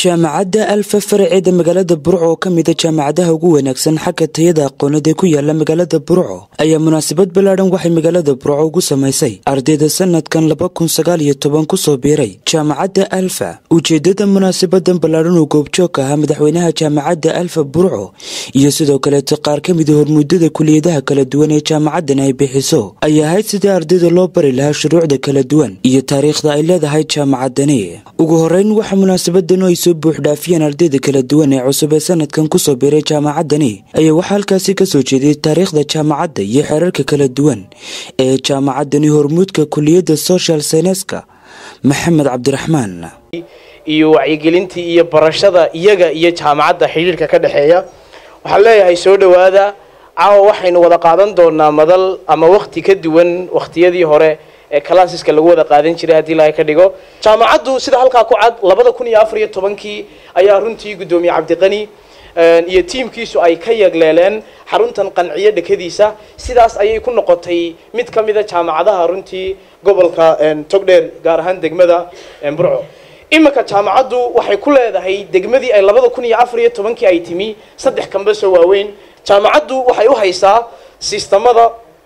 jaamacadda alfa faraceeda magaalada burco oo ka mida jaamacadaha ugu wanaagsan xagga tayada aqoonad ee ku yaala magaalada burco ayaa munaasabad ballaadhan waxay magaalada burco ugu samaysay ardayda sanadkan laba kun sagaal iyo toban kusoo biiray jaamacadda alfa ujeedada munaasabadan ballaadhan oo goobjoog ahaa madaxweynaha jaamacadda alfa burco iyo sidoo kaleeto qaar ka mida hormuudada kuliyadaha kala duwan ee jaamacadan ay bixiso ay ahayd sidii ardayda loo bari lahaa shuruucda kala duwan iyo taariikhda ay leedahay jaamacadani ugu horeyn waxaa munaasabadan ay soo buuxdhaafiyeen ardayda kala duwan ee cusub ee sanadkan kusoo biiray jaamacadani ayaa waxaa halkaasi kasoo jeediyay taariikhda jaamacadda iyo xeerarka kala duwan ee jaamacadani hormuudka kuliyadda social scienska maxamed cabdiraxmaan iyo wacyigelintii iyo barashada iyaga iyo jaamacadda xidhiirka ka dhexeeya waxaan leeyahay soo dhowaada caawa waxaynu wada qaadan doonaa madal ama wakti ka duwan wakhtiyadii hore ee classeska lagu wada qaadan jiray haddii ilaahay ka dhigo jaamacaddu sida halkaa ku cad labada kun iyo afar iyo tobankii ayaa runtii guddoomiye cabdiqani iyo tiimkiisu ay ka yagleeleen xaruntan qanciyo dhekadiisa sidaas ayay ku noqotay mid ka mida jaamacadaha runtii gobolka togdheer gaar ahaan degmada burco iminka jaamacaddu waxay ku leedahay degmadii ay labada kun iyo afar iyo tobankii ay timi saddex kambasoo waaweyn jaamacaddu waxay u haysaa sistamada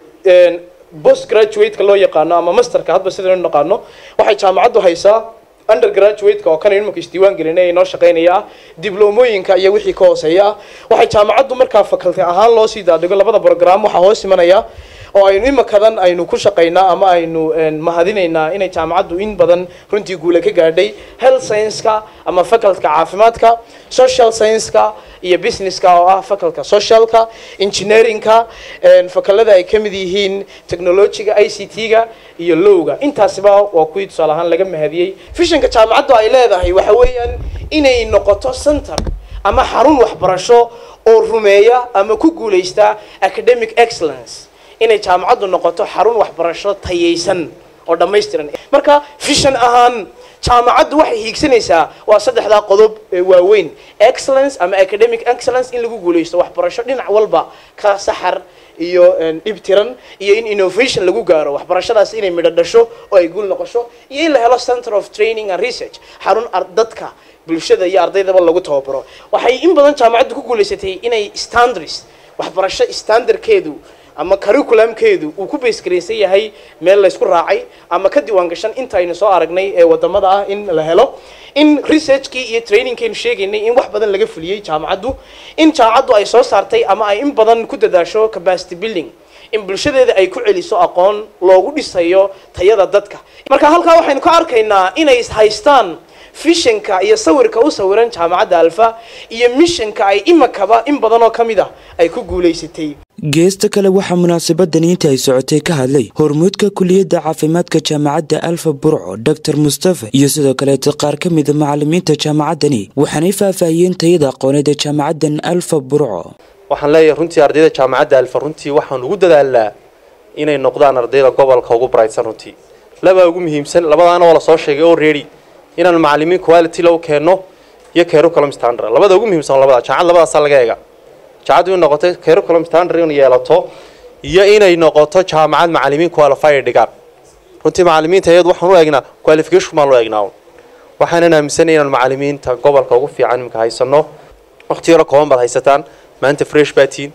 post graduate-ka loo yaqaano ama masterka hadba sidaynu naqaano waxay jaamacaddu haysaa undergraduate-ka oo kanaynu imanka isdiiwaan gelinay noo shaqaynaya diblomooyinka iyo wixii ka hooseeya ah waxay jaamacaddu markaa faculty ahaan loo sii daadhigo labada program waxaa hoos imanaya oo aynu imankadan aynu ku shaqaynaa ama aynu mahadinaynaa inay jaamacaddu in badan runtii guula ka gaadhay health science-ka ama facultka caafimaadka social science-ka iyo businesska oo ah faculka socialka engineeringka fakalada ay ka mid yihiin technologiga i c t-ga iyo lowga intaasiba waa kuwii tusaale ahaan laga mahadiyey fishanka jaamacaddu ay leedahay waxa weeyaan inay noqoto center ama xarun waxbarasho oo rumeeya ama ku guulaysta academic excellence inay jaamacaddu noqoto xarun waxbarasho tayaysan oo dhammaystiran marka fishan ahaan jaamacaddu waxay hiigsanaysaa waa saddexdaa qodob ee waaweyn excellence ama academic excellence in lagu guulaysto waxbarasho dhinac walba ka saxar iyo dhibtiran iyo in innovation lagu gaaro waxbarashadaas inay midho dhasho oo ay guul noqosho iyo in la helo center of training and research xarun dadka bulshada iyo ardaydaba lagu tababaro waxay in badan jaamacaddu ku guulaysatay inay standards waxbarasho standardkeedu ama curriculumkeedu uu ku baysgaraysan yahay meel laysku raacay ama ka diiwaan gashan inta aynu soo aragnay ee wadamada ah in la helo in researchkii iyo trainingkeenu sheegaynay in wax badan laga fuliyey jaamacaddu in jaamacaddu ay soo saartay ama ay in badan ku dadaasho capacity building in bulshadeeda ay ku celiso aqoon loogu dhisayo tayada dadka marka halkaa waxaynu ka arkaynaa inay haystaan fishanka iyo sawirka u sawiran jaamacadda alfa iyo mishanka ay imakaba in badan oo ka mid ah ay ku guulaysatay geesta kale waxaa munaasabadani inta ay socotay ka hadlay hormuudka kuliyadda caafimaadka jaamacadda alfa burco doctor mustafa iyo sidoo kaleeto qaar ka mida macalimiinta jaamacaddani waxaanay faahfaahiyeen tayada aqooneed ee jaamacaddan alfa burco waxaan leeyahay runtii ardayda jaamacadda alfa runtii waxaan ugu dadaalnaa inay noqdaan ardayda gobolka ugu baraysan runtii labaa ugu muhiimsan labadaana waa lasoo sheegay oo ready inaan macalimiin quality lagu keenno iyo curriculum standard labada ugu muhiimsan labada jaamacad labadaasaa laga eega jaamacaddu in noqoto curriculum standard in yeelato iyo inay noqoto jaamacad macalimiin qualified dhigaan runtii macalimiinta iyadu waxaan u eegnaa qualification baan loo eegnaa waxaanan aaminsanay inaan macalimiinta gobolka ugu fiican imika haysano waqti yaro kooban baad haysataan maanta fresh baa tihiin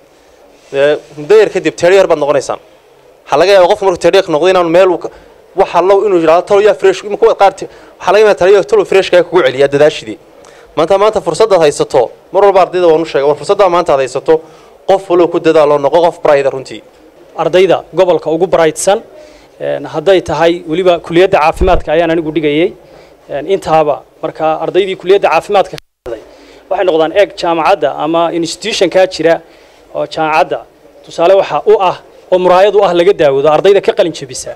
muddo yar kadib teryar baad noqonaysaan waxaa laga yaaba qofku markuu teryar noqdo inaanu meel waxa low inuu yidhahdo talo yaa fresh imika qaar waxaa laga yaabaa talo talo freshkaa kugu celiyaa dadaashidii maanta maanta fursadaad haysato mar walba ardayda waan u sheegay war fursaddaa maanta aad haysato qof walow ku dadaalo noqo qof brayda runtii ardayda gobolka ugu brightsan hadday tahay weliba kuliyadda caafimaadka ayaan anigu dhigayay intaaba marka ardaydii kuliyadda caafimaadka waxay noqdaan eeg jaamacadda ama institutionkaa jira oo jaamacadda tusaale waxa u ah oo muraayad u ah laga daawado ardayda ka qalin jebisa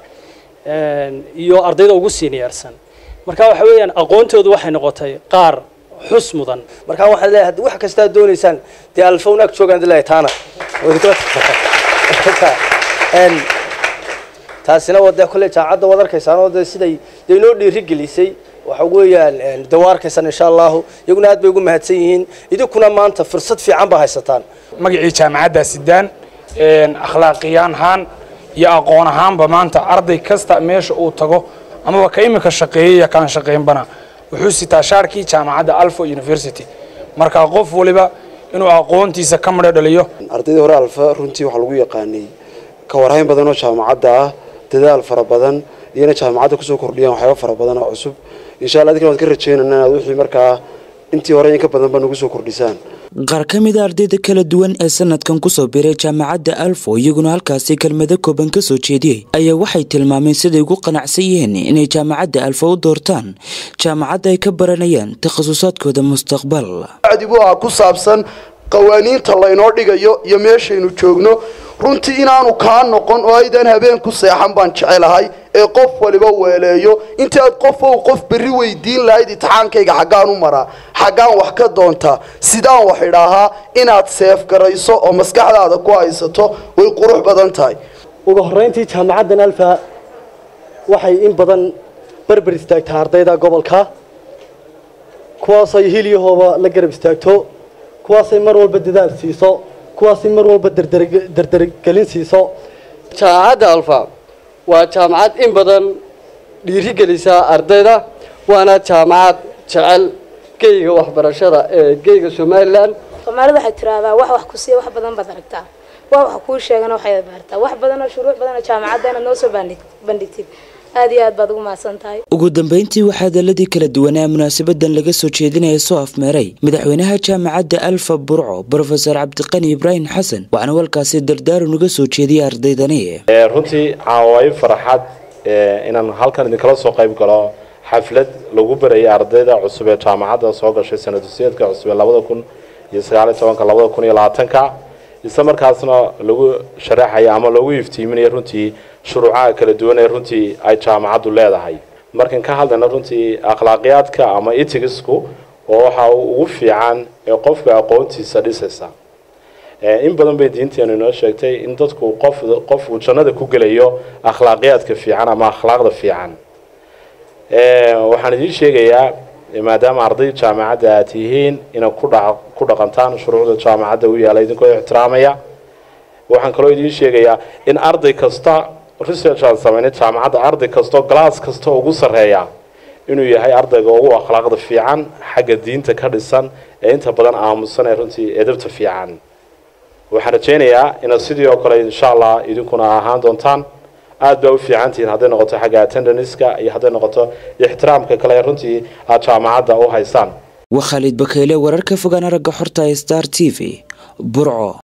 iyo ardayda ugu seniorsan marka waxa weeyaan aqoontoodu waxay noqotay qaar xus mudan markaa waxaan leeyahay haddii wax kastaa doonaysaan dee alfowna ag joogaan dilahay taana taasina waa dee kolley jaamacadda waad arkaysaan oo dee siday dee inoo dhiiri gelisay waxa weeyaan dee waa arkaysaan insha allahu iyaguna aad bay ugu mahadsan yihiin idinkuna maanta fursad fiican baa haysataan magacii jaamacadda sidaan akhlaaqiyaan ahaan iyo aqoon ahaanba maanta arday kasta meesha uu tago amaba ka imika shaqeeyay kaan shaqaynbana wuxuu sitaa shaarkii jaamacadda alfa university marka qof waliba inuu aqoontiisa ka midho dhaliyo ardaydii hore alfa runtii waxaa lagu yaqaanay ka warhayn badan oo jaamacadda ah dadaal fara badan iyo inay jaamacadda kusoo kordhiyaan waxyaaba fara badan oo cusub insha allah adinkan waad ka rajeynana inaad wixii markaa intii hore in ka badan ba nagu soo kordhisaan qaar ka mid a ardayda kala duwan ee sanadkan kusoo biray jaamacadda alfo iyaguna halkaasi kelmado kooban ka soo jeediyey ayaa waxay tilmaameen siday ugu qanacsan yihiin inay jaamacadda alfo u doortaan jaamacadda ay ka baranayaan takhasusaadkooda mustaqbal adibu ah ku saabsan qawaaniinta laynoo dhigayo iyo meeshaynu joogno runtii inaanu kaa noqon oo aydan habeen ku seexan baan jecelahay ee qof waliba weeleeyo intii aad qofow qof berri weydiin lahayd itixaankayga xaggaan u maraa xaggaan wax ka doontaa sidaan wax idhaahaa inaad seef garayso oo maskaxdaada ku haysato way qurux badan tahay ugu horreyntii jaamacaddan alfa waxay in badan berber istaagtaa ardayda gobolka kuwaasay hilyahooba la garab istaagto kuwaasay mar walba dadaal siiso kuwaasay mar walba dardargelin siiso jaamacadda alfa waa jaamacad in badan dhiirigelisa ardayda waana jaamacad jecel geyga waxbarashada ee geyga somalilan soomaalida waxay tiraahdaa wax wax ku siiya wax badan baad aragtaa wax wax kuu sheegana waxay baartaa wax badan oo shuruuc badan oo jaamacadda inaad noo soo bandhigtid aad iyo aad baad ugu mahadsan tahay ugu dambeyntii waxaa hadaladii kala duwanaa munaasabadan laga soo jeedinaya soo afmeeray madaxweynaha jaamacadda alfa burco brofesor cabdiqani ibraahim xasan waxaana walkaasi dardaaran uga soo jeediyay ardaydani runtii caawayo farxad inaan halkan idinkala soo qayb galo xaflad lagu barayay ardayda cusub ee jaamacadda soo gashay sanadusiyadka cusub ee labada kun iyo sagaaliyo tobanka labada kun iyo labaatanka isla markaasna lagu sharaxaya ama lagu iftiiminaya runtii shuruucaha kala duwan ee runtii ay jaamacaddu leedahay markan ka hadlayna runtii akhlaaqiyaadka ama itigisku oo waxa ugu fiican ee qofka aqoontiisa dhisaysa in badan bay diinteenu inoo sheegtay in dadku qof qof uu jannada ku gelayo akhlaaqiyaadka fiican ama akhlaaqda fiican waxaan idiin sheegayaa maadaama arday jaamacadda aad tihiin inay kudha ku dhaqantaan shuruucda jaamacadda u yaala idinkoo ixtiraamaya waxaan kaloo idiin sheegayaa in arday kasta research aan sameynay jaamacadda arday kastao glass kasta ugu sarreeya inuu yahay ardayga ugu akhlaaqda fiican xagga diinta ka dhisan ee inta badan aamusan ee runtii edabta fiican waxaan rajaynayaa inaad sidii oo kale insha allah idinkuna ahaan doontaan aad baa u fiicantihiin hadday noqoto xagga attendanska iyo hadday noqoto ixtiraamka kale runtii aad jaamacadda u haysaan waa khaalid bakeyle wararka fogaan aragga xorta star t v burco